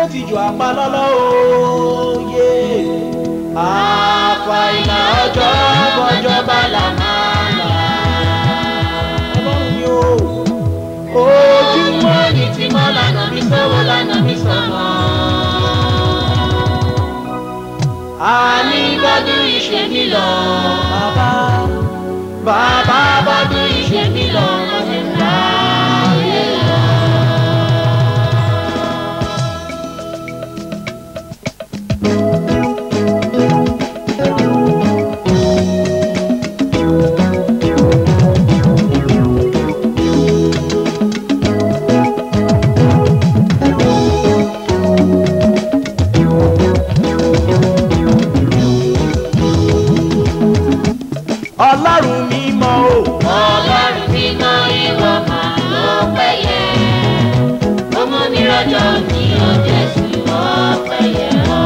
ti jù apá lọ́lọ́ òye. àfàìlà ọjọ́ bọ́jọ́ bá là máa là. ọlọ́run ni ó. ojúmọ́ ni tí mọ́ lànà mi sọ́wọ́ lànà mi sọ̀nà. àní bọ́dún ìṣe mi lọ. bàbá bàbá bọ́dún ìṣe mi lọ. láyé lọ. ọlọ́run mímọ́ o. Ọlọ́run mímọ́ ìwọ máa ló péye. Ó mú mi rọ́jọ́ ní ọjọ́ sí wọ́n péye ọ́.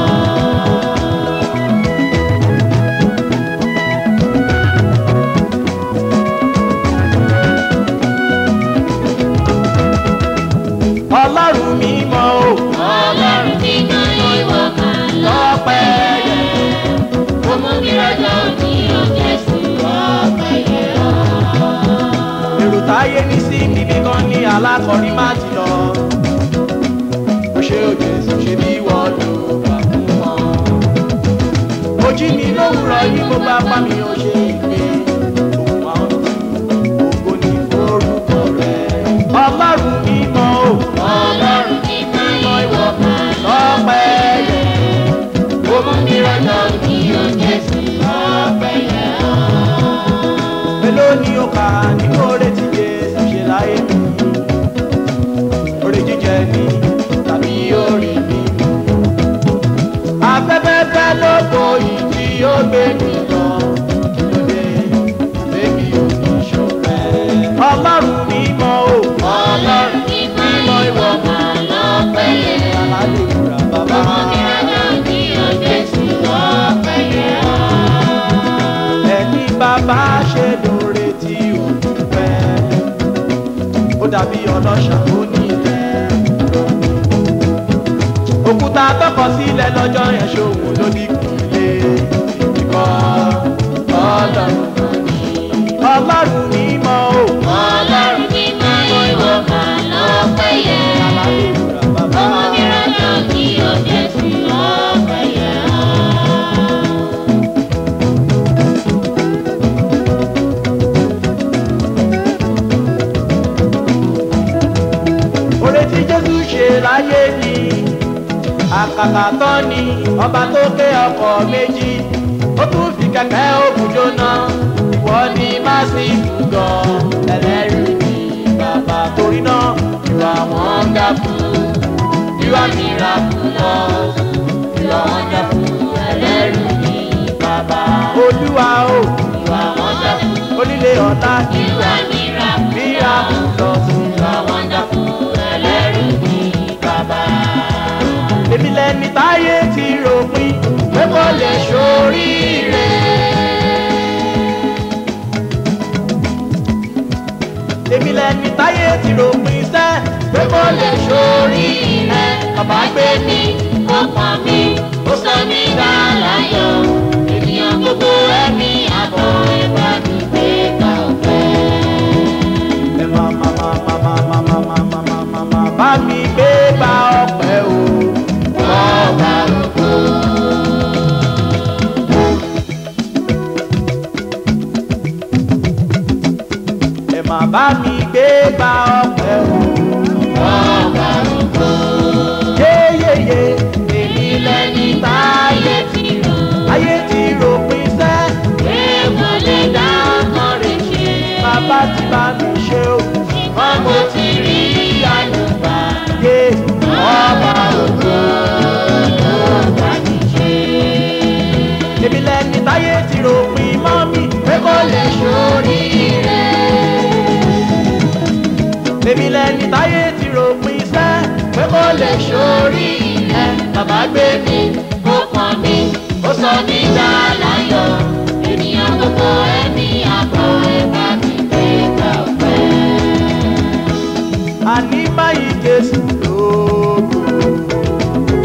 ọlọ́run mímọ́ o. Ọlọ́run mímọ́ ìwọ máa ló lọ́pẹ́ yẹ. Ó mú mi rọ́jọ́ ní ọjọ́ sí wọ́n péye ọ́. èrò táyé ní sí bíbí kan ní alákọ̀ọ́rí má ti lọ. ó ṣe òjò èso ṣe bí wọ́n lò wà fún wọn. ojú mi lówùrọ̀ yìí mo bá pa mi ó ṣe ìpè. òun máa ń tu ògo ní orúkọ rẹ̀. ọlọ́run mímọ́ o. Ọlọ́run mímọ́ ìwọ máa lọ́pẹ́ yẹ. Ó mú mi rọ́jọ́ ní ọjọ́ sí wọ́n péye ọ́. mélòó ni ó kà ní oore tí jésù ṣe láyé mi oore jíjẹ ni tàbí orí mi afẹ́fẹ́fẹ́ ló bo ìdí ó gbé mi lọ lóde bébí oníṣòrẹ́ ọlọ́run mímọ́ o Ọlọ́run mímọ́ ìwọ máa ló péye. alálẹ̀ ìwúrà bàbá ẹni bàbá ṣe lóore tí ò dúpẹ́ ó dàbí ọlọ́ṣà ó ní ilẹ̀ òkúta tọkọ sílẹ̀ lọ́jọ́ yẹn ṣòwò ló ní kùlé ìkọ́ ọlọ́run ọlọ́run mímọ́ o alálẹ̀ ìwúrà bàbá oore tí jésù ṣe láyé ni àkàkà tán ni ọba tó ké ọkọ̀ méjì ó tún fi kẹ̀kẹ́ òkú jóná ìwọ ni másìkù gan ẹlẹ́rìí ni bàbá torí náà ìwà wọn ga fún ìwà miraculous ìwà wọn ga fún ẹlẹ́rìí ni bàbá olúwa o ìwà wọn ga fún onílé ọ̀la ìwà miraculous ìwà wọn ga fún ẹlẹ́rìí ni bàbá èmi lẹni táyé ti ròpin pé kò lè ṣoríire. èmi lẹni táyé ti ròpin sẹ́ pé kò lè ṣoríire. bàbá gbé mi ó pọn mi ó sọ mí dá láyọ̀ ènìyàn gbogbo ẹ̀mí àbọ̀ ẹ̀bá mi gbé ká ọ̀fẹ́. ẹ máa máa máa máa máa máa máa máa máa máa máa máa bá mi gbé gba ọpẹ́ o. ọba ògo. ẹ máa bá mi gbé gba ọpẹ́ o. ọba ògo. yéyéyé èmi lẹni táyé ti rò. ayé ti rò pin sẹ́. bàbá ti bá mi ṣe o. ṣùgbọ́n mo ti rí àyùbá. yé ọba ògo. èmi lẹni táyé ti rò pin mọ́ mi pé kò lè ṣoríire. èmi lẹni táyé ti rò pin sẹ́ pé kò lè ṣoríire. bàbá gbé mi ó pọn mi ó sọ mí dá láyọ̀ ènìyàn gbogbo ẹ̀mí àbọ̀ ẹ̀bá mi gbé gbà ọ̀pẹ́. àní báyìí jésù lógo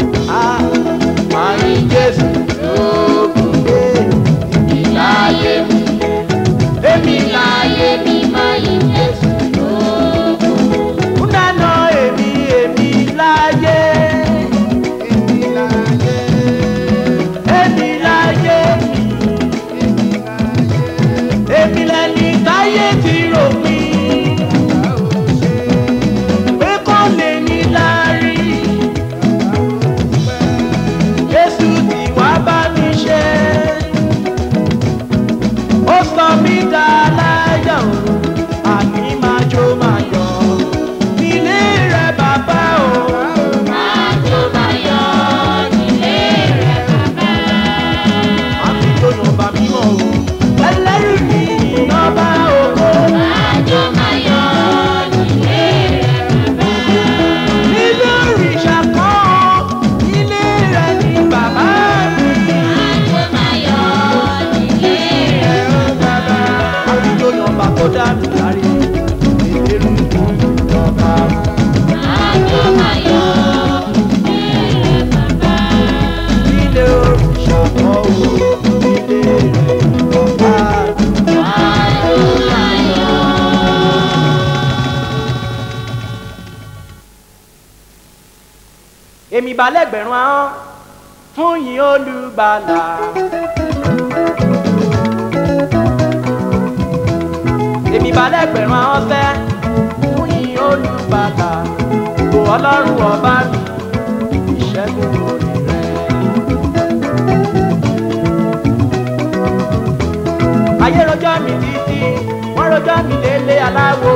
balẹ̀ gbẹ̀rún ahọ́n fún yín olùgbàlà. èmi balẹ̀ gbẹ̀rún ahọ́n fẹ́ fún yín olùgbàlà. kò ọlọ́run ọba mi ìṣẹ́gun orí rẹ̀. ayé rojọ́ mi títí wọ́n rojọ́ mi délé aláwo.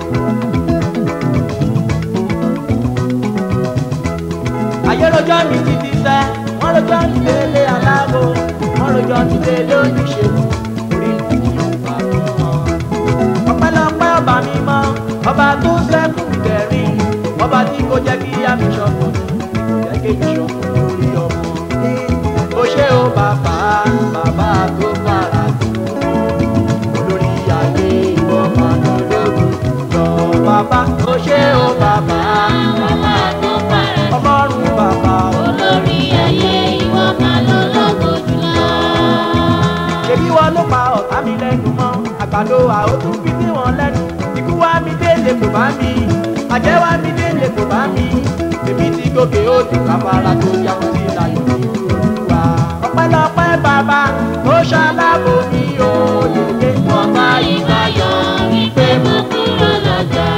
ayé rojọ́ mi títí sẹ́ wọ́n rojọ́ mi délé aláwo wọ́n rojọ́ mi délé oníṣègùn orí mi ni ó bá mi mọ́. ọpẹ́lọpẹ́ ọba mi mọ́ ọba tó sẹ́kù ìdẹ̀rín ọba tí kò jẹ́ kí á mi ṣọ̀fọ̀ kò jẹ́ kí mi ṣọ̀fọ̀ lórí ọmọ. ó ṣe ó bàbá bàbá tó fara tó olórí ayé ìwọ máa lọ lóru lọ bàbá ó ṣe ó bàbá Bàbá tó fara ọlọ́run bàbá ó. olórí ayé ìwọ máa lọ lógo jùlọ. ṣebí wọn ló pa ọ̀tá mi lẹ́nu mọ́ àgbàdo àótú fi sí wọn lẹ́nu ikú wá mi délé kò bá mi àjẹ́ wá mi délé kò bá mi èmi ti gòkè odò káfárá tó yàtọ̀ sí ìlànà ìlú olúwa. ọpẹ́lọpẹ́ bàbá ó ṣalábò mi ò yèyé Mo bá ìbáyọ̀ wípé mo kúrò lọ́jà.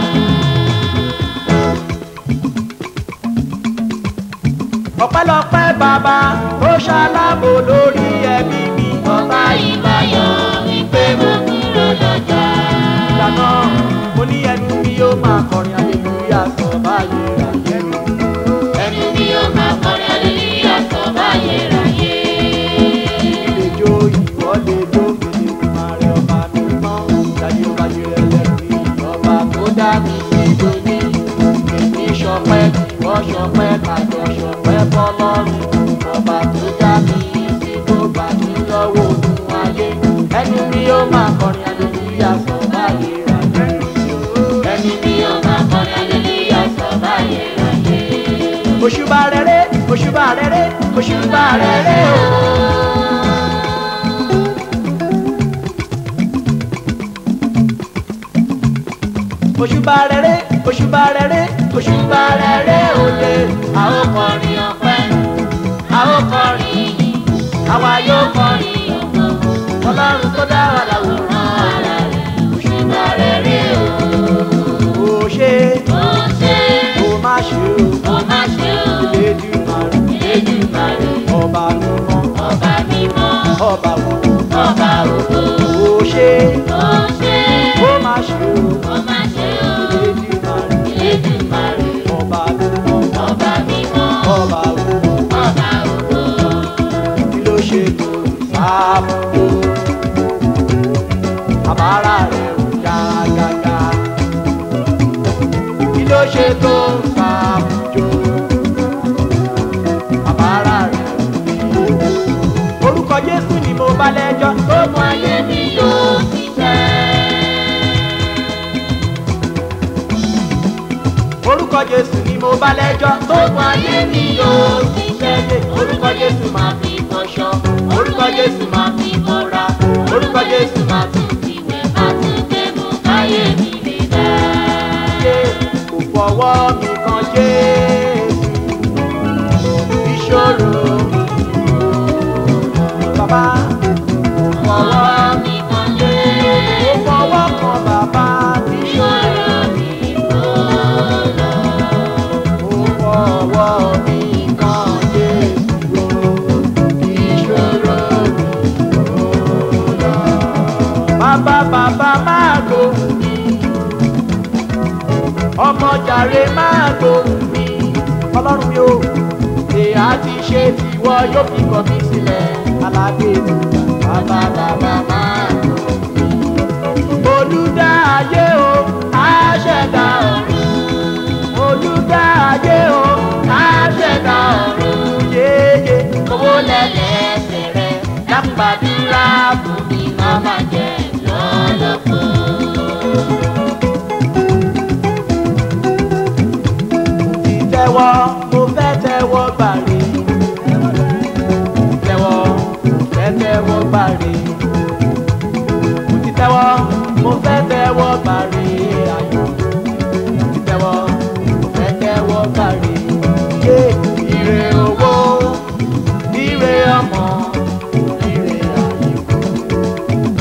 ọpẹ́lọpẹ́ bàbá ó ṣalábò lórí ẹbí mi. Mo bá ìbáyọ̀ wípé mo kúrò lọ́jà. ìdáná mo ní ẹnu mi yóò máa kọrin aleluya sọ báyìí rà yẹnu. Ẹnu mi ó máa kọrin aleluya sọ báyé ráyé. ìlejò ìwọ́lejò fèdè máa rẹ ọba mi mọ́ dájú ọba jẹrẹ lẹ́rìí ọba tó dá mi sí lóní. èmi ṣọpẹ́ ìwọ ṣọpẹ́ kájọ ṣọpẹ́ fọlọ́run ọba tó dá mi sí tó gbà mí lọ́wọ́ òun ayé. ẹnu mi yóò máa kọrin aleluya sọ báyìí rà yẹnu. Ẹnu mi ó máa kọrin aleluya sọ báyé ráyé. òṣùbà rere òṣùbà rere òṣùbà rere ooo. òṣùbà rere òṣùbà rere òṣùbà rere òde A ó kọrin ọpẹ́, a ó kọrin ìyìn, àwa yóò kọrin ògo. ọlọ́run tó dá wa láwòrán Ara rẹ̀ òṣùbà rere o. ó ṣe Ó ṣe ó má ṣe ó má ṣe o. ó Elédùmarè Elédùmarè, ọba mímọ́ ọba mímọ́, ọba wo ọba ògo. ó ṣe Ó ṣe ó má ṣe ó má ṣe o. Elédùmarè Elédùmarè, ọba mímọ́ ọba mímọ́, ọba wo ọba ògo. kí ló ṣe tó sáàmù àbára rẹ̀ ò já gágá kí ló ṣe tó sáàmù jò àbára rẹ̀ ò ní orúkọ Jésù ni mo bá lẹ́jọ́ tó mú ayé mi yóò ti tẹ́. orúkọ Jésù ni mo bá lẹ́jọ́ tó mú ayé mi yóò ti tẹ́. orúkọ Jésù máa fi fọṣọ orúkọ Jésù máa fi bọ́ra orúkọ Jésù máa fi Ìwẹ̀ bá tún gbé mú káyé mi lè dá. ṣe kò fọwọ́ mi kan Jésù ìṣòro bàbá kò fọwọ́ Ọwọ́ mi kan lé, kò fọwọ́ kan bàbá ìṣòro ìṣòro mi kò lọ. kò fọwọ́ mi kan Jésù ìṣòro kò lọ. bàbá bàbá máa gbóhùn mi ọmọ jàre máa gbóhùn mi ọlọ́run mi ò ṣe àti ṣe tiwọ yóò fi kọ̀ mí sílẹ̀ alágbèrè bàbá bàbá máa gbóhùn mi. olùdá ayé o àṣẹ̀dá ọ̀run olùdá ayé o àṣẹ̀dá ọ̀run yéye owó lẹ́lẹ́sẹ̀ rẹ̀ dákúgbàdúrà fún mi má má jẹ́ lọ́lọ́pọ̀. ti tẹ́wọ́ mo fẹ́ tẹ́wọ́ gbàre tẹ́wọ́ mo fẹ́ tẹ́wọ́ gbàre mo ti tẹ́wọ́ mo fẹ́ tẹ́wọ́ gbàre ayọ̀ mo ti tẹ́wọ́ mo fẹ́ tẹ́wọ́ gbàre yé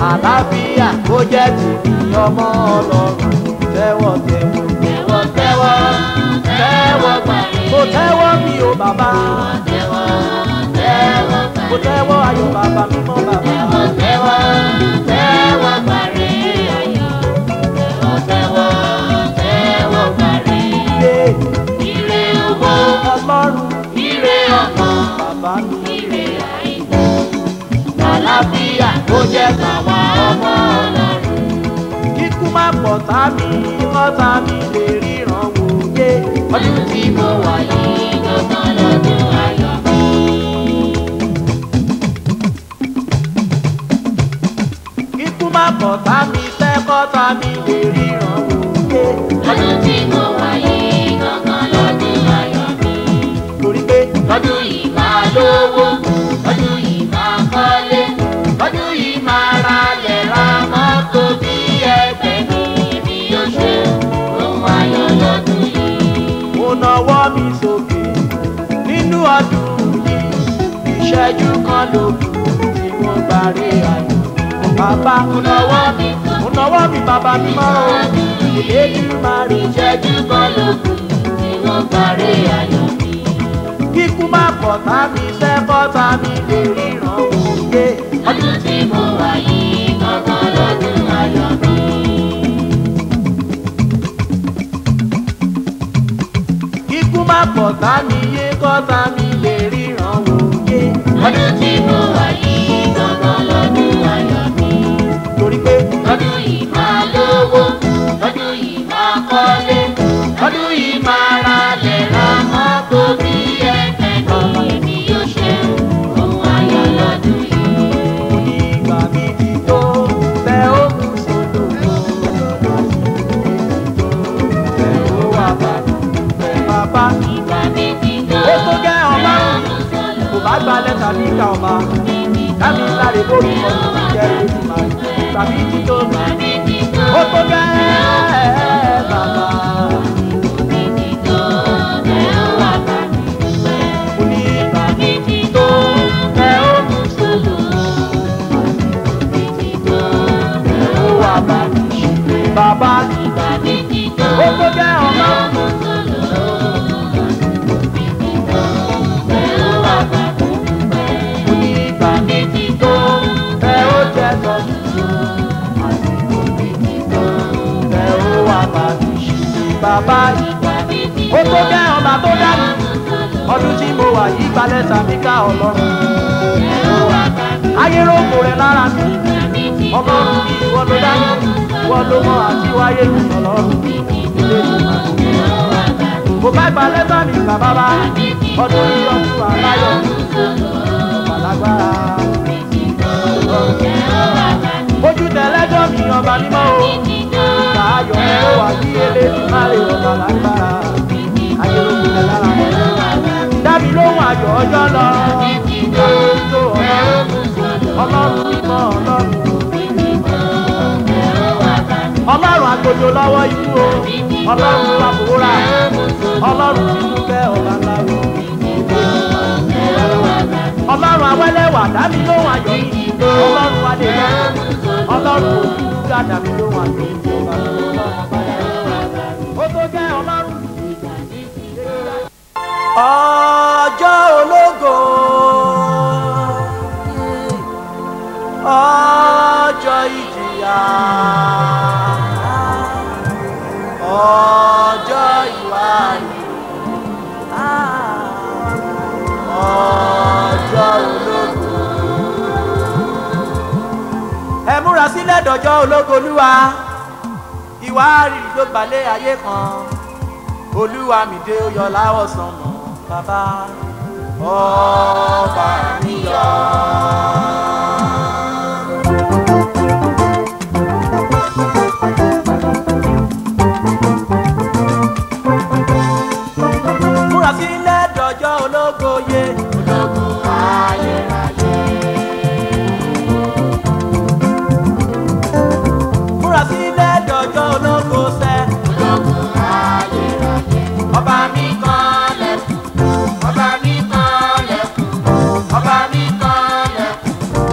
àlàáfíà kó jẹ́ tèmi ọmọ ọlọ́run tẹ́wọ́ tẹ́wọ́ tẹ́wọ́ tẹ́wọ́ tẹ́wọ́ gbàre. mo tẹ́wọ́ mi ò bàbá tẹ́wọ́ tẹ́wọ́ mo gbàre. tẹ́wọ́ ayọ̀ bàbá mímọ́ bàbá tẹ́wọ́ tẹ́wọ́ tẹ́wọ́ gbàre ayọ̀. tẹ́wọ́ tẹ́wọ́ tẹ́wọ́ gbàre. ilé ire owó ọlọ́run ire ọmọ bàbá mi ire àìkú. àlàáfíà kó jẹ́ tàwa ọmọ ọlọ́run. kíkú má pọ̀ tá mi kọ́ta mi lè ríran wò yé ọdún tí mo wà yìí gbọ́ngàn lọ́dún ayọ̀ mi. kíkú má pọ̀ tá mi fẹ́ kọ́ta mi lè ríran wò yé ọdún tí mo wà yìí gbọ́ngàn lọ́dún ayọ̀ mi. torí pé ọdún yìí máa lówó ọdún yìí máa kọ́lé ọdún yìí máa ralẹ̀ ra mọ́tò bí ẹgbẹ́ mi èmi yóò ṣe ohun ayọ̀ lọ́dún yìí. mo nawọ́ mi sókè nínú ọdún yìí ìṣẹ́jú kan ló kù tí mo bá rí ayọ̀ bàbá mo nawọ́ mi mo nawọ́ mi bàbá mi mọ́ o ìlédú máa rí ìṣẹ́jú kan ló kù tí wọ́n parí ayọ̀ mi. kíkú má pọ̀ tá mi fẹ́ kọ́ta mi lè ríran wò yé ọdún tí mo wà yìí gbọ́ngàn lọ́dún ayọ̀ mi. kíkú má pọ̀ tá mi yé kọ́ta mi lè ríran wò yé ọdún tí mo wà yìí gbọ́ngàn lọ́dún ayọ̀ mi. torí pé ọdún yìí máa lówó ọdún yìí máa kọ́lé ọdún yìí máa ralẹ̀ ra mọ́tò bí ẹgbẹ́ mi èmi yóò ṣe ohun ayọ̀ lọ́dún yìí. mo ní ìgbà mi ti tó tẹ ó kù sódò tẹ ó wà bá tẹ bàbá ìgbà mi ti tó ó tó gẹ́ ọba kò bá gba lẹ́tà bí ká ọba kámi sáré bóbi ọdún ti jẹ́ ojúmọ̀ ìgbà mi ti tó ìgbà mi ti tó ó tó gẹ́ bàbá mi ti tó tẹ ó wà bá mi dúpẹ́. mo ní ìgbà mi mi ti tó tẹ ó kù sódò mi ti tó tẹ ó ó wà bá mi ṣe bàbá ìgbà mi ti tó ó tó gẹ́ ọba mo ní ìgbà mi ti tó tẹ ó jẹ́ tọ́jú tẹ ó wà bá mi ṣe bàbá ó tó gẹ́ ọba tó dá mi ọdún tí mo wà yí gbalẹ̀ sàmì ká ọlọ́run ayé rògbò rẹ̀ lára mi ọlọ́run mi ìwọ ló dá mi ìwọ ló mọ àti wáyé mi ọlọ́run mo bá gbalẹ̀ sàmì ká bàbá ọdún yìí ọdún aláyọ̀ alágbára ojú tẹ̀lẹ́jọ́ mi ọba mímọ́ o ìgbà ayọ̀ mi ó wà bí eléyìí má lè ọba lágbára ayé rògbò rẹ̀ lára mi dábì lóhùn àjọ ọjọ́ lọ ìjọ ìjọ ọlọ́run ọlọ́run mímọ́ ọlọ́run ọlọ́run àgbòjò lọ́wọ́ ikú o ọlọ́run àbúrà ọlọ́run tínú kẹ́ ọ̀la ńlá o ọlọ́run awẹ́lẹ́wà dábì lóhùn àjọ yìí ọlọ́run adéyẹ ọlọ́run òkúta dábì lóhùn àjọ yìí ó tó jẹ́ ọlọ́run ọjọ́ ológo ọjọ́ ìjìyà ọjọ́ ìwárí ọjọ́ ológo ẹ múra sílẹ̀ dọ̀jọ́ ológo olúwa ìwárí ló gbalẹ̀ ayé kan olúwa mi dé ó yọ láwọ̀ sànmọ́ bàbá ọba mi yọ. múra sílẹ̀ dọ̀jọ́ ológo yé ológun ayérayé. múra sílẹ̀ dọ̀jọ́ ológo sẹ́ ológun ayérayé. ọba mi kan lẹ́kùn ọba mi kan lẹ́kùn ọba mi kan lẹ́kùn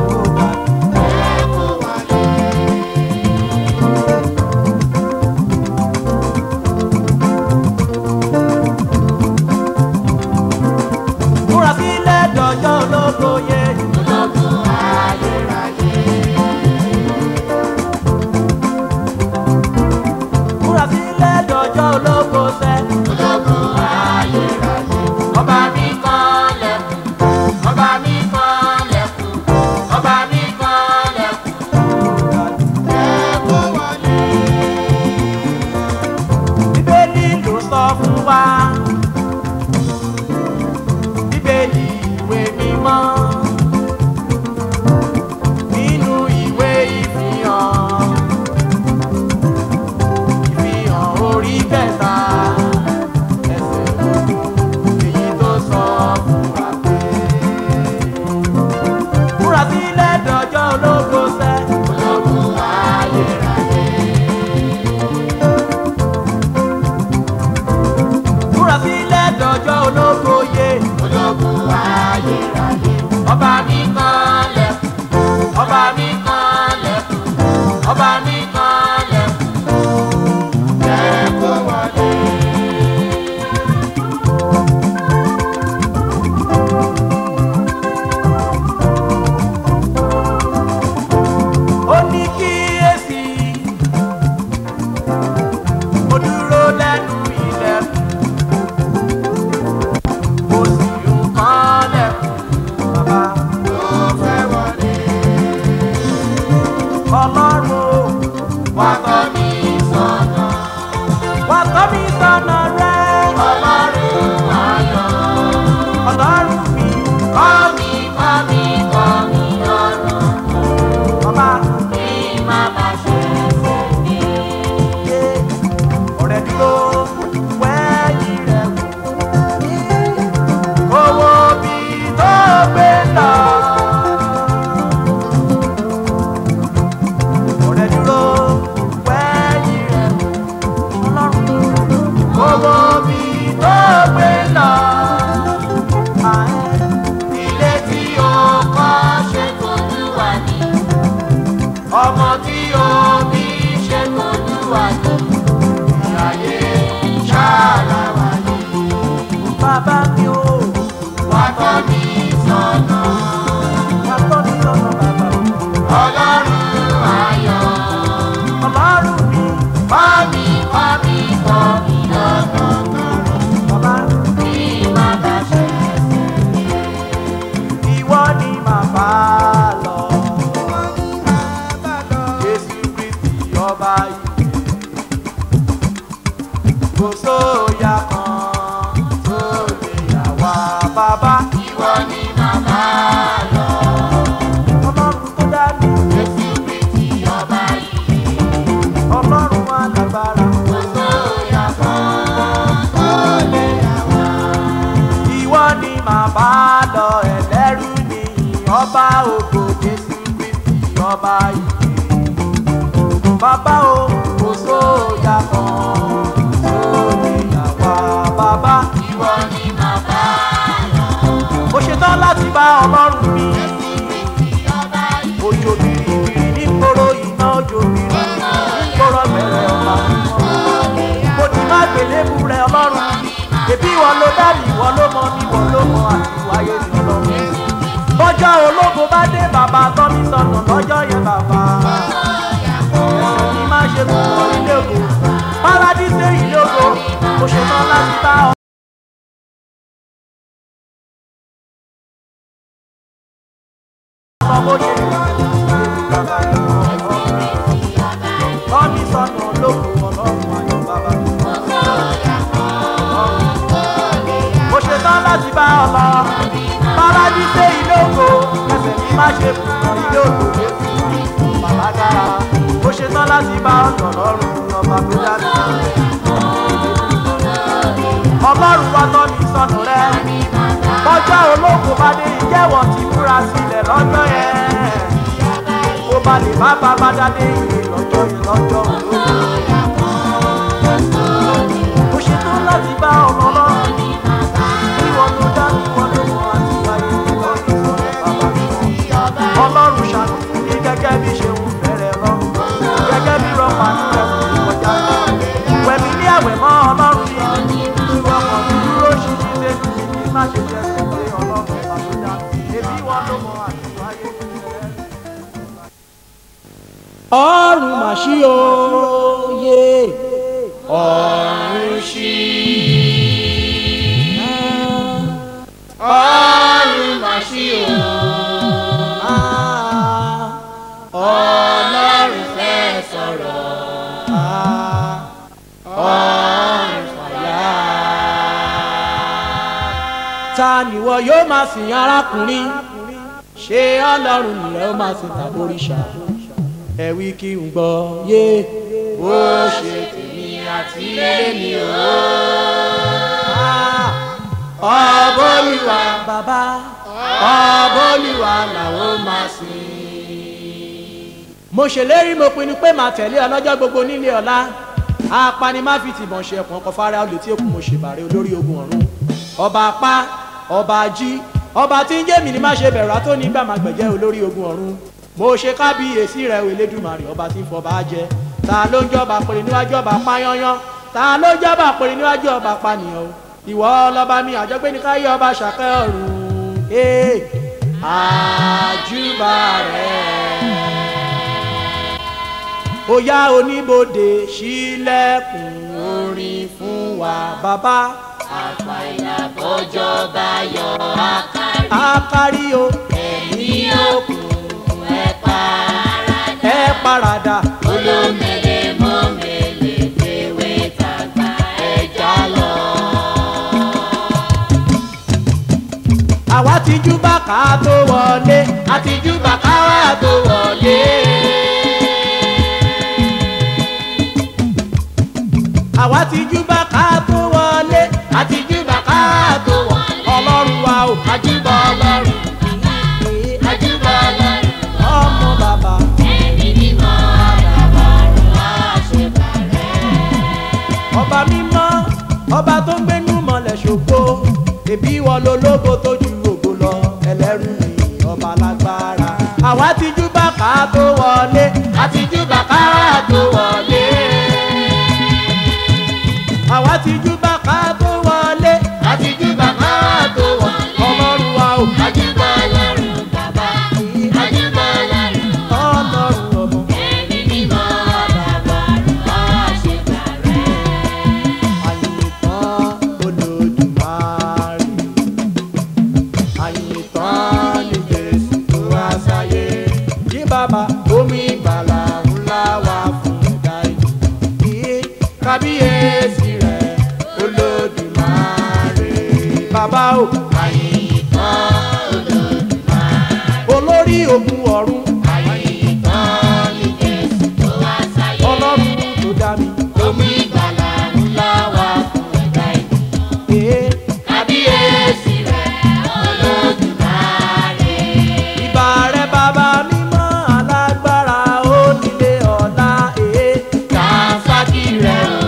ọlọ́run o wá tọ́ mi sọ́nà. wà tọ́ mi sọ́nà rẹ Ọlọ́run ayọ̀. ọlọ́run mi Kọ́ mi, kọ́ mi, kọ́ mi lọ́nà. bàbá Kí n má bàa ṣẹ̀ṣẹ̀ gbé. yé ọ̀rẹ́ dúró wẹ́ẹ̀yìn rẹ̀ wò owó bí tó gbé lọ. ọ̀rẹ́ dúró wẹ́ẹ̀yìn rẹ̀ wò ọlọ́run owó bí tó gbé lọ. Ilé tí o kọ́ ṣe k'Olúwa ní. ọmọ tí o bí Ṣé k'Olúwa ní. Ìyáyé ṣáàlà wà ní. bàbá mi o Wá tọ́ mi sọ́nà. wà tọ́ mi lọ́nà bàbá mi. Ọlọ́run ayọ̀. ọlọ́run mi Kọ́ mi, kọ́ mi, kọ́ mi lọ́nà. bàbá Kí n má bàa ṣẹ̀ṣẹ̀ gbé. ìwọ ni màmá lọ. Jésù Kristi ọba ìyè. Kò sóòyà kan tó lè yà wá bàbá. Ìwọ ni màmá lọ. Ọlọ́run tó dá mi, Jésù Kristi ọba ìyè. ọlọ́run alágbára. Kò sóyà kan tó lè yà wá. Ìwọ ni màmá lọ ẹlẹ́rú ni ọba ògo Jésù Kristi ọba ìyè. Bàbá o, kò sóòyà kan tó lè yà wá bàbá. Ìwọ ni màmá lọ. Mo ṣetán láti bá ọlọ́run mi. Kristi ọba ìyè. Òjò bìrìbìrì ní kóró iná òjò bìrì ní kóró bẹ̀rẹ̀ ọ̀la. Mo ti má gbélébù rẹ̀ ọlọ́run. Èbí ìwọ ló dá mi, ìwọ ló mọ mi, ìwọ ló mọ àti wáyé mi ọlọ́run. Bọ́jọ́ ológo bá dé bàbá tọ́ mi sọnù lọ́jọ́ yẹn bàbá. Ẹ̀sìn mi má ṣe kú wọ ilé ògo. Párádísé ilé ògo. Mo ṣetán láti bá ọ. Ọmọ ṣe tọ́ mi sọnù ológo ọlọ́run ayọ̀ bàbá. Mo ṣetán láti bá ọ lọ. Párádísé ilé ògo. Ẹsẹ̀ mi má ṣe kú wọ ilé ògo Jésù. Bàbá dára. Mo ṣetán láti bá ọ lọ lọ́rùn ọba tó dá mi. Ọlọ́run wá tọ́ mi sọnù rẹ. Bọ́jọ́ ológo bá dé ìjẹ́wọ̀ ti múra sílẹ̀ lọ́jọ́ yẹn. Mo bá lè bá bàbá dádé ìwé lọ́jọ́ yẹn lọ́jọ́ ológo. Mo ṣetán láti bá ọmọ lọ́rùn. Bí wọn ló dá mi, wọn ló mọ àti wáyé mi lọ́rùn sọ̀rọ̀ bàbá mi. Ọlọ́run ṣàánú fún mi gẹ́gẹ́ bí ṣe ń fẹ́rẹ̀ lọ́rùn. Gẹ́gẹ́ bí rọ́pà ní ẹ̀sùn mi kọjá. Wẹ̀mí ní àwẹ̀ mọ́ ọlọ́run mi. Ìwọ kan mi dúró ṣíṣí lẹ́nu mi kí má ṣe jẹ́ sí pé ọlọ́run bàbá Èmi wọn ló mọ àti wáyé mi lọ́rùn. Ọrùn màṣí òye. Ọ̀run ṣí. Ọ̀run mà ṣí o. Ọlọ́run fẹ́ sọ̀rọ̀. Ọ̀run fàyà. ta nìwọ yóò máa sìn arákùnrin ṣé ọlọ́run nìyẹn ó máa sìn tàbóríṣà ẹ wí kí n gbọ́ yé Bó ṣe tèmi àti ilé mi o. Ọbọ̀lúwa bàbá Ọbọ̀lúwa làwọn máa sìn. mo ṣèlérí mo pinnu pé màá tẹ̀lé ọ lọ́jọ́ gbogbo nílé ọ̀la apani má fi tìbọn ṣe ẹ̀kọ́ ọkọ̀ fara olè tí èkó mo ṣèbàrẹ̀ olórí ogun ọ̀run ọba apá ọba ají ọba tí ń jẹ́ mi ni má ṣe bẹ̀rù àtó nígbà má gbẹ̀jẹ́ olórí ogun ọ̀run mo ṣe kábíyèsí rẹ̀ o Elédùmarè ọba tí ń fọba jẹ ta ló ń jọba pèrè níwájú ọba pányányán ta ló ń jọba pèrè níwájú ọba pànìyàn o ìwọ lọba mi àjọgbé ní káyé ọba ṣàkẹ́ ọ̀run ee àjùbà rẹ̀ ó yá oníbodè ṣílẹ̀kùn orin fún wa bàbá Àpá ìlàbọ̀jọ́ bá yọ àkárí. àkárí o Ẹ̀mí òkùnkùn ẹ̀ para ẹ pa paradà. olómele mọ́mele fèwé tàgbà ẹja lọ. àwa ti jú bàkà tó wọlé àtijú bàkà wà tó wọlé. àwa ti jú bàkà tó wọlé àtijú bàkà tó wọlé. ọlọ́run wa ò àjùbọ ọlọ́run àjùbọ ọlọ́run ọmọ bàbá. ẹni mímọ́ àdàbọ̀rún àṣebàrẹ́. ọba mímọ́ ọba tó ń gbénú mọ́lẹ̀ ṣògo èbí wọn lológo tó ju ògo lọ ẹlẹ́rù ni ọba lágbára. àwa ti jú bàkà tó wọlé àtijú bàkà tó wọlé. àwa ti jú bàkà tó wọlé àtijú bàkà tó wọlé. ọlọ́run wa ò àjùbọ ọlọ́run bàbá àjùbọ ọlọ́run ọlọ́run ọmọ. ẹni mímọ́ àdàbọ̀rún àṣebàrẹ́. àyìntàn olódùmarè àyìntàn ní jésù tó wá sáyé yí bàbá omi ìgbàlà ńlá wà fún ẹ̀dá ìlú kí kábíyèsí rẹ̀ olódùmarè bàbá o àyìntàn olórí ogun ọ̀run àyìntàn ní jésù tó wá sáyé. ọlọ́run tó dá mi omi ìgbàlà ńlá wà fún ẹ̀dá ìlú. ee. kábíyèsí rẹ̀ olódùmarè. ìbà rẹ bàbá mímọ́ alágbára ó nílé ọ̀la èé kàǹfàkì rẹ̀ o.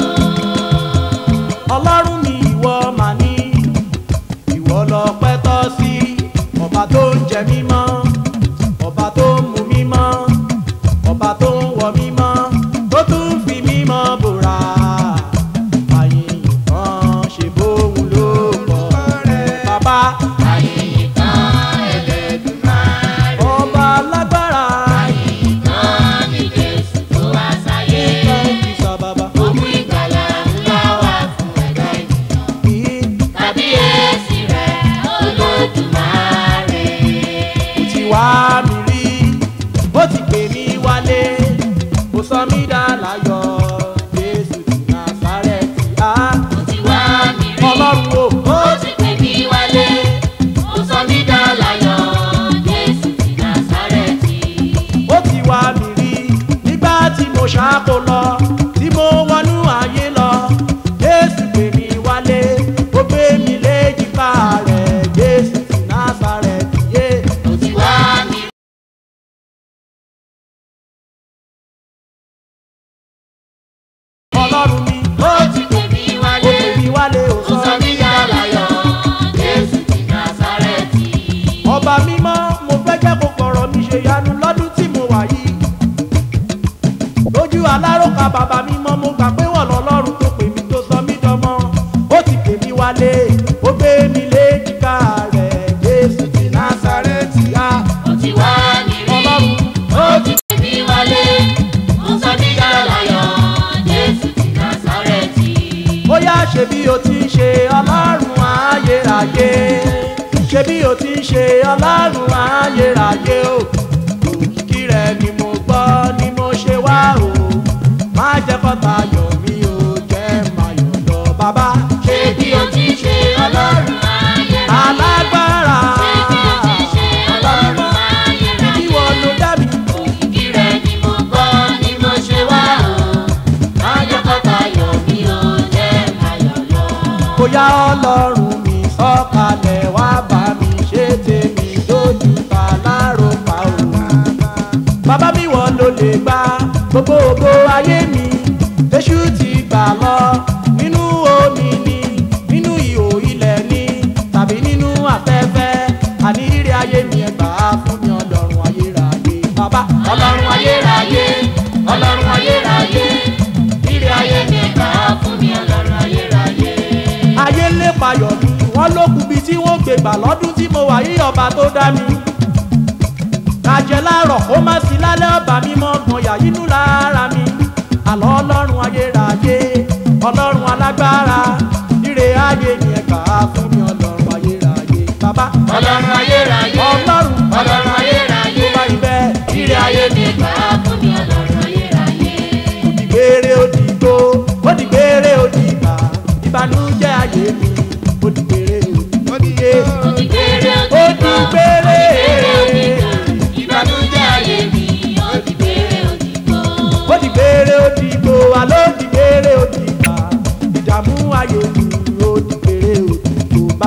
ọlọ́run ni ìwọ mà ní ìwọ lọ́pẹ́ tọ́ sí ọba tó ń jẹ mímọ́ ọba tó ń mu mímọ́ ọba tó ń wọ mímọ́ tó tún fi mímọ́ bòrà àyìn kan ṣe bóun ló kọ́ bàbá àyìnkan ẹlẹ́dùnmarè. ọba alágbára àyìnkan ní jésù tó wá sáyé. kan fi sọ bàbá. omi ìgbàlà ńlá wà fún ẹ̀dá ìlú. kábíyèsí rẹ̀ olódùmarè. ti wá mi rí ó ti pè mí wálé kò sọ mí dá láyọ̀ jésù ti násárẹ́tì á ó ti wá mi rí. ọlọ́run o ó ti pè mí wálé. ó sọ mí dá láyọ̀. jésù ti násárẹ́tì. ó ti wá mi rí nígbà tí mo ṣáko lọ tí mo wọnú ayé lọ jésù pè mí wálé ó gbé mi léjìká rẹ̀ jésù ti násárẹ́tì yé ó ti wá mi rí. ọlọ́run mi ó ti pè mí ó wálé. pè mí wálé ó ó sọ sọ mí mí dá láyọ̀. jésù ti násárẹ́tì. ọba mímọ́ mo fẹ́ jẹ́ kó fọ̀rọ̀ mi ṣe yanu lọ́dún tí mo wà yìí lójú aláròkà bàbá mímọ́ mo gbà pé wọ́n lọ́lọ́run tó pè mí tó sọ mí dọmọ ó ti pè mí wálé ó gbé mi léjìká rẹ̀ jésù ti násàrẹ́tì á ó ti wá mi rí. ọlọ́run ó ti pè mí wálé. ó sọ mí dá láyọ̀. jésù ti násárẹ́tì. ó yá ṣe bí o ti ń ṣe ọlọ́run ayérayé ṣe bí o ti ń ṣe ọlọ́run ayérayé o òkìkí rẹ ni mo gbọ́ ni mo ṣe wá o má jẹ́ kọ́ta yọ̀ mí o jẹ́ máa yọ̀ lọ bàbá ṣé bí o ti ṣe ọlọ́run ayérayé. alágbára ṣé bí o ti ṣe ọlọ́run ayérayé. ibi wọn ló dá mi òkìkí rẹ̀ ni mo gbọ́ ni mo ṣe wá o. májọ́kọ́ta yọ̀ mí o jẹ́ máyọ̀ lọ. bóyá ọlọ́run mi sọ̀kalẹ̀ wá bá mi ṣe tèmi lójú ta láròpá o. bàbá mi wọ́n ló lè gba gbogbo ògo ayé mi èṣù ti gbà lọ nínú omi ni nínú ihò ilẹ̀ ni tàbí nínú afẹ́fẹ́ àní ire ayé mi ẹ̀ gbà á fún mi ọlọ́run ayérayé bàbá ọlọ́run ayérayé ọlọ́run ayérayé ire ayé mi gbà á fún mi ọlọ́run ayérayé. ayé lè payọ̀ mi wọ́n ló kù bí tí wọ́n gbé gbà lọ́dún tí mo wà yí ọba tó dá mi. kàjẹ́ láàárọ̀ kó má sí lálẹ́ ọba mi mọ́ gan yà yínú lára mi. àlọ́ ọlọ́run ayérayé ọlọ́run alágbára ire ayé ni ẹ̀ka fún mi ọlọ́run ayérayé bàbá. ọlọ́run ayérayé ọlọ́run ọlọ́run ayérayé tó bá ibẹ̀ ire ayé mi gbà á fún mi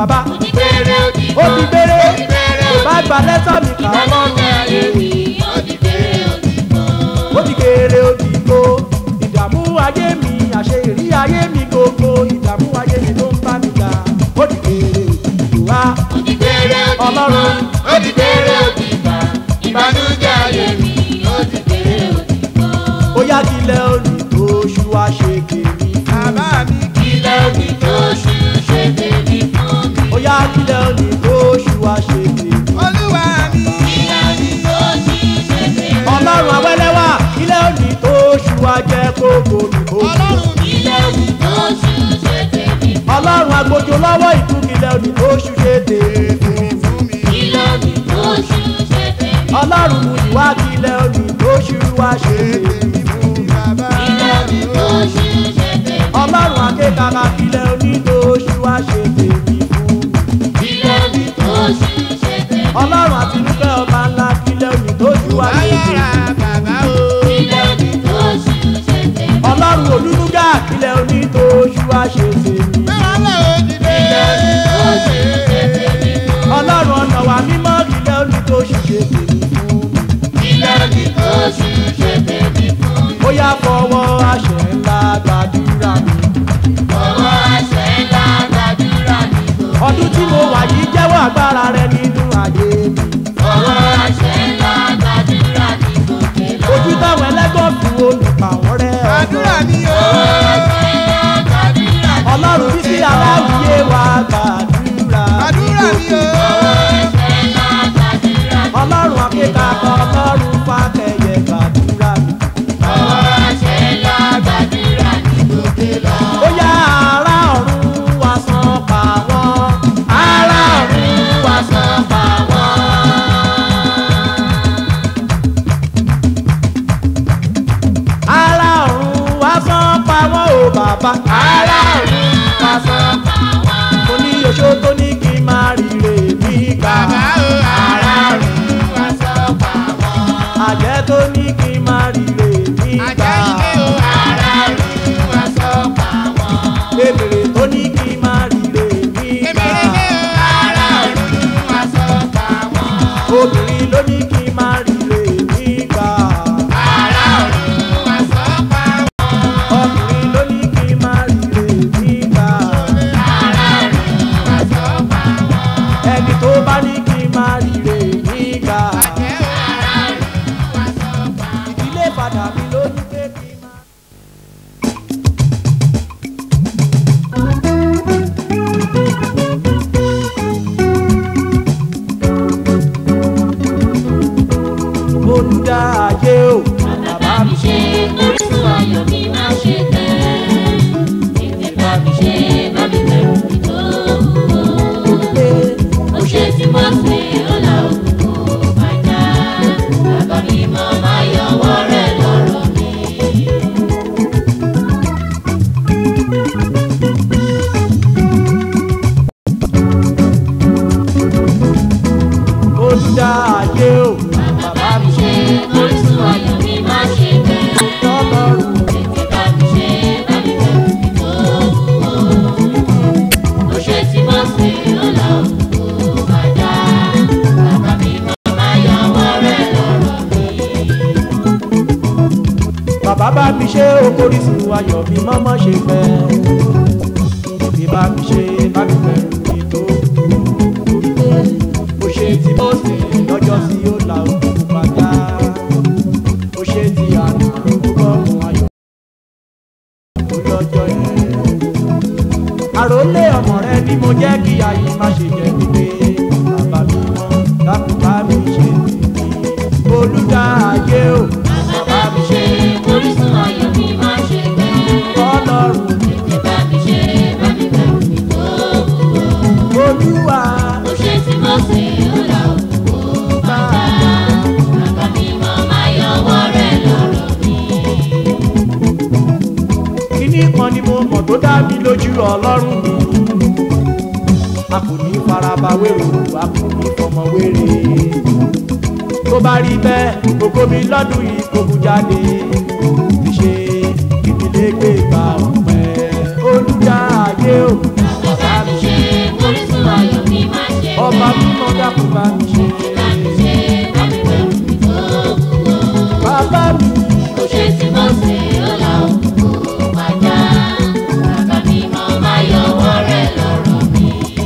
bàbá ó ti gbére ó ti ó ti gbére ó ti gbére kò bá gba lẹ́tà mi kà á lọ́rùn ìbànújẹ́ ayé mi ó ti gbére ó ti gbọ́. ó ti kéré ó ti gbó ìdààmú ayé mi àṣeyìrí ayé mi gbogbo ìdààmú ayé mi ló ń bá mi jà ó ti kéré ó ti gbó wá ó ti gbére ó ti gbọ́. Ọlọ́run. ó ti gbére ó ti gbà ìbànújẹ́ ayé mi ó ti gbére ó ti gbọ́. ó yá kílẹ̀ òní tó ṣú wá ṣe kèmí bàbá mi ilé òní tó ṣú ṣe tèmi fún mi. ó yá kílẹ̀ òní tó ṣú wá ṣe kèmí olúwa mi ilé òní tó ṣú ṣe tèmi. ọlọ́run awẹ́lẹ́wà kílẹ̀ òní tó ṣú wá jẹ́ kókó mi kókó ọlọ́run mi ilé òní tó ṣú ṣe tèmi. ọlọ́run agbójú lọ́wọ́ ìtú kílẹ̀ òní tó ṣú ṣe tèmí tèmi fún mi ilé òní tó ṣú ṣe tèmi. ọlọ́run mú ìwà kílẹ̀ òní tó ṣú wá ṣe tèmí tèmi fún mi bàbá ilé òní tó ṣú ṣe tèmi. ọlọ́run akékaka kílẹ̀ òní tó ṣú wá ṣe tèmí fún mi. ilé òní tó ṣú ṣe tèmi. ọlọ́run àtinúkẹ́ ọba ńlá kílẹ̀ òní tó ṣú wá ṣe tèmí. ayára bàbá o ilé òní tó ṣú ṣe tèmi. ọlọ́run olúdúgà kílẹ̀ òní tó ṣú wá ṣe tèmí. mẹ́wàá lè ó ti dé tó ṣú ṣe tèmi. ọlọ́run ọ̀nà wa mímọ́ kílẹ̀ òní tó ṣú ṣe tèmí fún mi. ilé òní tó ṣú ṣe tèmi fún mi. ó yá fọwọ́ àṣẹ ńlá gbàdúrà mi. ọwọ́ àṣẹ ńlá gbàdúrà ní gbogbo. ọdún tí mo wà yìí jẹ́wọ́ agbára rẹ nínú ayé mi. ọwọ́ àṣẹ ńlá gbàdúrà ní gbogbo. ojú táwọn ẹlẹ́gàn fi olùpàwọ́ rẹ àdúrà mi o àṣẹ ńlá gbàdúrà ní ọlọ́run títí aláwìyé wa gbàdúrà. àdúrà mi o àṣẹ ńlá gbàdúrà ní ọlọ́run akékaka ọlọ́run fàkẹyẹ gbàdúrà mi. ọwọ́ àṣẹ ńlá gbàdúrà ní gbogbo lọ. ó yá ará ọ̀run wá san pa wọ́n. ará ọ̀run wá san pa wọ́n. ará ọ̀run wá san pa wọ́n o bàbá. ará ọ̀run wá san pa wọ́n. mo ní oṣó tó ní kí n máa rire mi gbà. bàbá o ará ọ̀run wá sọ pa wọ́n. àjẹ́ tó ní kí n máa rire mi gbà. àjẹ́ ilé o ará ọ̀run wá sọ pa wọ́n. èmèrè tó ní kí n máa rire mi gbà. èmi ilé o ará ọ̀run wá sọ pa wọ́n. obìnrin ló ní kí n máa rire mi gbà. ará ọ̀run wá sọ pa wọ́n. ọkùnrin ló ní kí n máa rire mi gbà. ará ọ̀run wá sọ pa wọ́n. ẹni tó bá ní kí n máa rire mi gbà. àjẹ́ o ará ọ̀run wá sọ pa wọ́n. ìdílé padà mi ló ní pé kí n máa. olùdá ayé o bàbá mi ṣe orísun ayọ̀ mi má ṣe tẹ̀. tètè bá mi ṣe bá mi bẹ̀rù mi tó wúwo. pé ó ṣe tí mo ṣe ọ̀la òkùnkùn bàjá. bàbá mi mọ máa yọwọ́ rẹ̀ lọ́rọ̀ mi. olùdá ayé o bàbá mi ṣe orísun ayọ̀ mi má ṣe tẹ̀. lọ́lọ́run tètè bá mi ṣe bá mi bẹ̀rù mi tó wúwo. ó ṣe tí mo ṣe ọ̀la òkùnkùn bàjá. bàbá mi mọ máa yọwọ́ rẹ̀ lọ́rọ̀ mi. bàbá bá mi ṣe okòrísùn ayọ̀ mi mọ́mọ́ ṣe fẹ́ bí bá mi ṣe bá mi bẹ̀rù mi tó mo ṣe tí mo sì lọ́jọ́ sí ó la òkú padà mo ṣe ti àná gbọ́mù ayọ̀ tó lọ́jọ́ yẹn àròlé ọmọ rẹ ni mo jẹ́ kí ayé má ṣe jẹ́ pípé bàbá mi mọ́ dákun bá mi ṣe tèmi olùdá ayé o bàbá mi ṣe orísun ayọ̀ mi má ṣe tẹ̀. ọlọ́run tètè bá mi ṣe bá mi bẹ̀rù mi tó wúwo. olúwa ó ṣe tí mo ṣe ọ̀la òkùnkùn bàjá. bàbá mi mọ máa yọwọ́ rẹ̀ lọ́rọ̀ mi. kíní kan ni mo mọ̀ tó dá mi lójú ọlọ́run mi a kò ní faraba wérò a kò ní fọmọ wéré tó bá rí bẹ́ẹ̀ gbogbo mi lọ́dún yìí kò mú jáde ti ṣe ìdílé gbé ìgbà ọ̀pẹ olùdá ayé o bàbá mi ṣe orísun bá mi ṣe. bá mi ṣe bá mi bẹ̀rù mi tó wúwo. bàbá mi Kò ṣe tí mo ṣe ó la òkú pàjá. Bàbá mi mọ máa yọwọ́ rẹ̀ lọ́rọ̀ mi.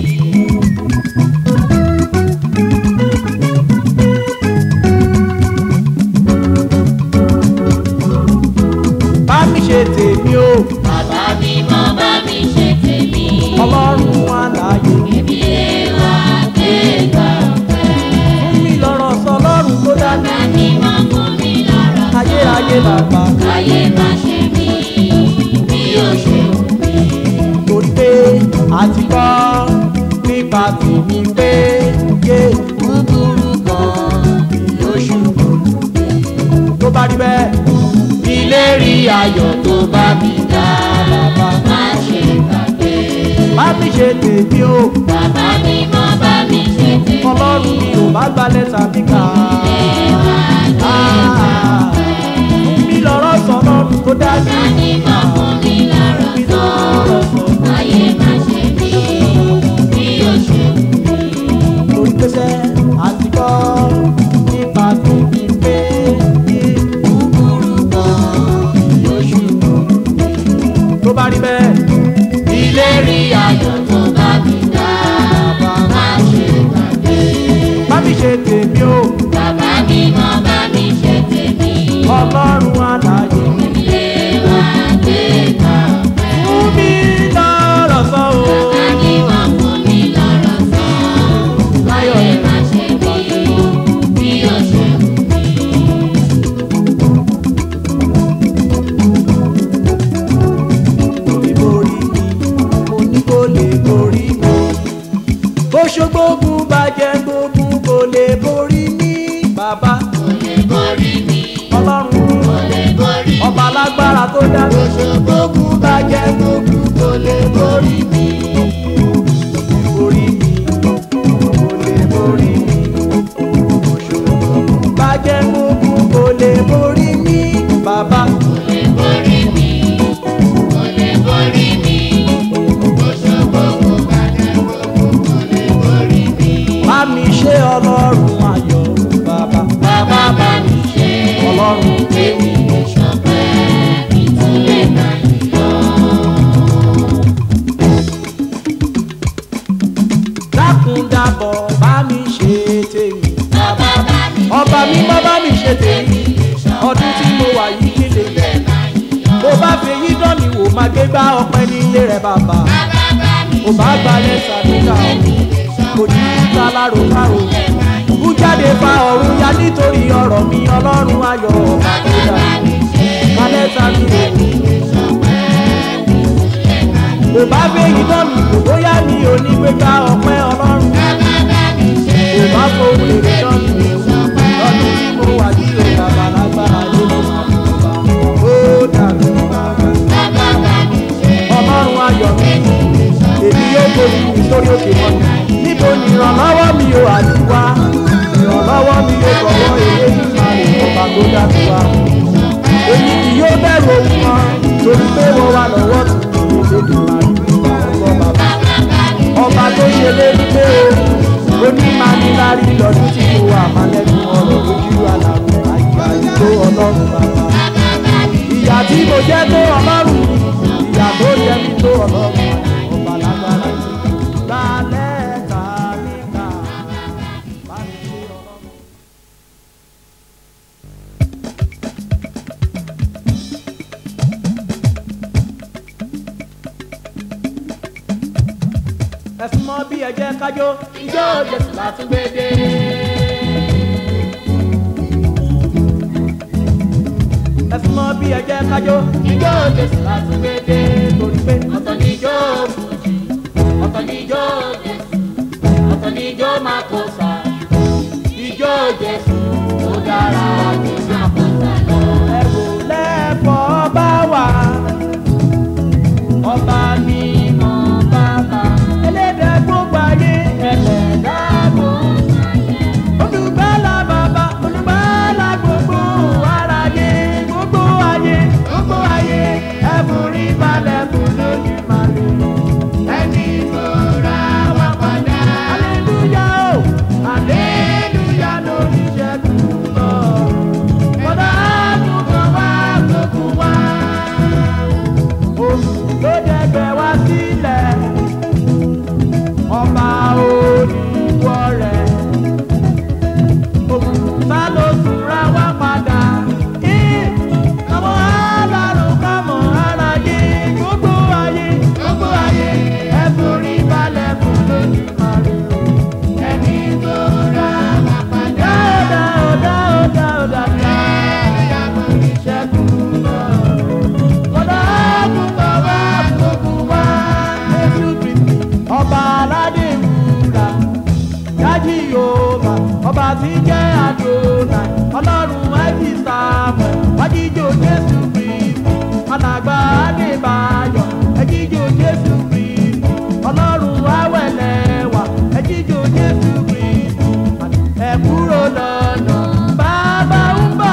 bá mi ṣe tèmi o Bàbá mi mọ bá mi ṣe tèmi. ọlọ́run àlàyé Èmi lè wá gbé gbà pẹ́. fún mi lọ́rọ̀ sọ lọ́rùn tó dá mi Bàbá mi mọ fún mi lọ́rọ̀ sọ. ayérayé bàbá Ayé má ṣe mí bí ó ṣe wù mí. torí pé àti kọ́ nípa tèmi pé yé búburú kan yóò ṣubú tó bá rí bẹ́ẹ̀ ìlérí ayọ̀ tó bá mi dá bàbá Má ṣe gbàgbé. bá mi ṣe tèmi o Bàbá mi mọ bá mi ṣe tèmi. ọlọ́run mi ò bá gbalẹ̀ sàmì kà á fún mi lọ́rọ̀ sọ lọ́rùn tó dá mi Ní mọ fún mi lọ́rọ̀ mi sọ. lọ́rọ̀ sọ. Ayé má ṣe mí bí ó ṣe wù mí. lórí pẹ́sẹ́ àti kọ́ nípa tèmi pé kí búburú kan yóò ṣubú. tó bá rí bẹ́ẹ̀ ìlérí ayọ̀ Tó bá mi dá, má ṣe gbàgbé. bá mi ṣe tèmi o Bàbá mi mọ bá mi ṣe tèmi. ọlọ́run àlàyé Ilé wa gbé gbà pẹ́. fún mi lọ́rọ̀ sọ o. Bàbá mi mọ fún mi lọ́rọ̀ sọ. Ayé má ṣe mí bí ó ṣe wù mí. lórí borí mi mo ní kó lè borí mi. bó ṣogbógun bàjẹ́ gbógun kò lè borí mi. bàbá Kò lè borí mi, ọlọ́run mi kò lè borí mi. ọba alágbára tó dá mi. ṣogbógun bàjẹ́ gbógun kò lè borí mi. borí mi kò lè borí mi. bó ṣogbógun bàjẹ́ gbógun kò lè borí mi. bàbá Kò lè borí mi, kò lè borí mi. Òṣogbo kò bàjẹ́ gbogbo kò lè borí mi. bá mi ṣe ọlọ́run ayọ̀ bàbá. Bàbá bá mi ṣe ọlọ́run èmi lè ṣọpẹ́ ìtúlẹ̀ náà yọ. dákúndàbọ̀ bá mi ṣe tèmi. Bàbá bá mi ọba mi má bá mi ṣe tèmi. ọdún tí mo wà yìí kí lè yẹ. bó bá fi èyí dán mi wò máa gbé gbá ọpẹ́ nílé rẹ̀ bàbá. bàbá bá mi kò bá gbalẹ̀ sàdúrà o. kò ní ká lárò kárò. kú jáde fa ọ̀run ya nítorí ọ̀rọ̀ mi ọlọ́run ayọ̀ ọba tó dá. gbalẹ̀ sàdúrà o. kò bá fi èyí dán mi wò bóyá mi ò ní gbé gbá ọpẹ́ ọlọ́run. kò bá fohùn èrè dán mi wò. lọ́dún tí mo wà yìí ò bàbá lágbára ló ló máa ń bá. ó dàbí bàbá. ọlọ́run ayọ̀ mi èmi yóò gbójú mi sórí òkè wọn níbo ni ìrànlọ́wọ́ mi ò àti wá ìrànlọ́wọ́ mi yóò gbọ́wọ́ èyí ìgbà rẹ̀ ọba tó dájú wa èmi kì yóò bẹ̀rù ohun kan torí pé wọ́n wà lọ́wọ́ tó kì í ṣe dùn máa rí ọgbọ́n bàbá ọba tó ṣe lérí pé o onímanilárí lọ́dún tí mo wà má lẹ́nu ọ̀rọ̀ lójú àlàrò àyíká tó ọlọ́run bàbá ìyà tí mo jẹ́ tó ọlọ́run ìyà tó jẹ́ mi tó ọlọ́run ọba lágbára lálẹ́ ta níta bá mi ṣe ọlọ́run. ẹ̀sùn mọ́ bí ẹ̀jẹ̀ kájọ́ ijó jẹ̀sùn látúgbédé. ẹ̀sùn mọ́ bí ẹ̀jẹ̀ kájọ́ ijó jẹ̀sùn látúgbédé. torí pé ọ̀tọ̀ ni ijó fújì ọ̀tọ̀ ni ijó jẹ̀sùn ọ̀tọ̀ ni ijó máa kó sa ijó jẹ̀sùn ó dára jù máa kó sa lọ. ẹ̀rù lẹ́fọ̀ọ́ bá wà ọba mi mọ bàbá ẹlẹ́dàá gbogbo ayé ẹlẹ́dàá gbogbo olùgbàlà bàbá olùgbàlà gbogbo aráyé gbogbo ayé gbogbo ayé ẹ̀fúrí balẹ̀ fún lójú màlúù ẹni tó ra wá padà aleluya o aleluya. tí ń jẹ́ àdónà ọlọ́run ẹ̀fì sáàmù wájíjò jésù kristu alàgbà adébáyọ̀ ẹ̀jíjò jésù kristu ọlọ́run awẹ́lẹ́wà ẹ̀jíjò jésù kristu ẹ̀ kúrò lọ́nà bàbá ń bọ̀.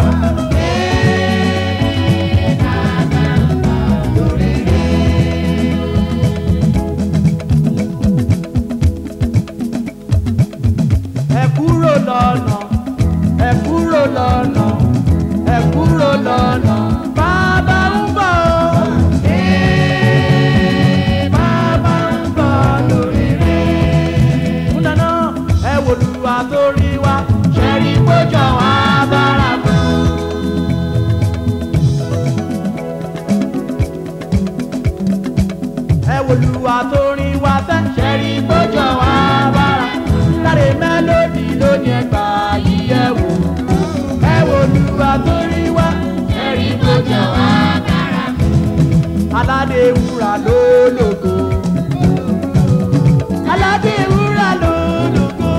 ẹ kúrò lọ́nà ẹ kúrò lọ́nà ẹ kúrò lọ́nà bàbá ń bọ̀ Ee, bàbá ń bọ̀ lórí rẹ̀. ń dáná ẹ wò lùwà tó rí wa ṣẹ́rí kójọ wá bára fún. ẹ wò lùwà tó rí wa fẹ́ ṣẹ́rí kójọ wá bára láre mélòdì lónìí ẹgbà yíyẹ wò ẹ wò lùwà tó rí wa ẹ̀rí tó jọ wá dára aládé wúrà lólógo aládé wúrà lólógo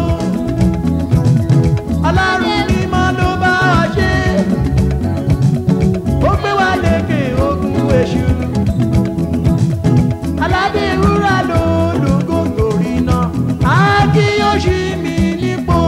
ọlọ́run mímọ́ ló bá wa ṣe ó gbé wa lékè ogun èṣù aládé wúrà lólógo torí náà á kí yóò ṣí mi nípò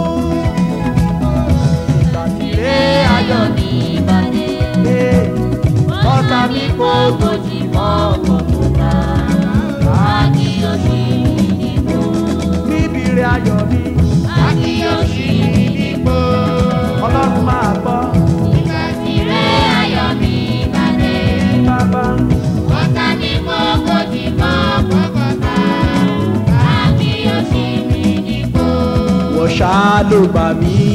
ìgbàsílẹ̀ ayọ̀ ní ìbàdí ní ọ̀tá mi kò kò tí mọ́ kọ̀ọ̀kan àkíyèsí ìdìbò níbi rẹ̀ ayọ̀ mi. àkíyèsí ìdìbò ọlọ́run máa gbọ́ ìgbà tí rẹ̀ ayọ̀ mi ìbàdí bàbá ọ̀tá ní mọ́ kò tí mọ́ kọ̀ọ̀kan àkíyèsí ìdìbò. wọ́n ṣáá ló gbà mí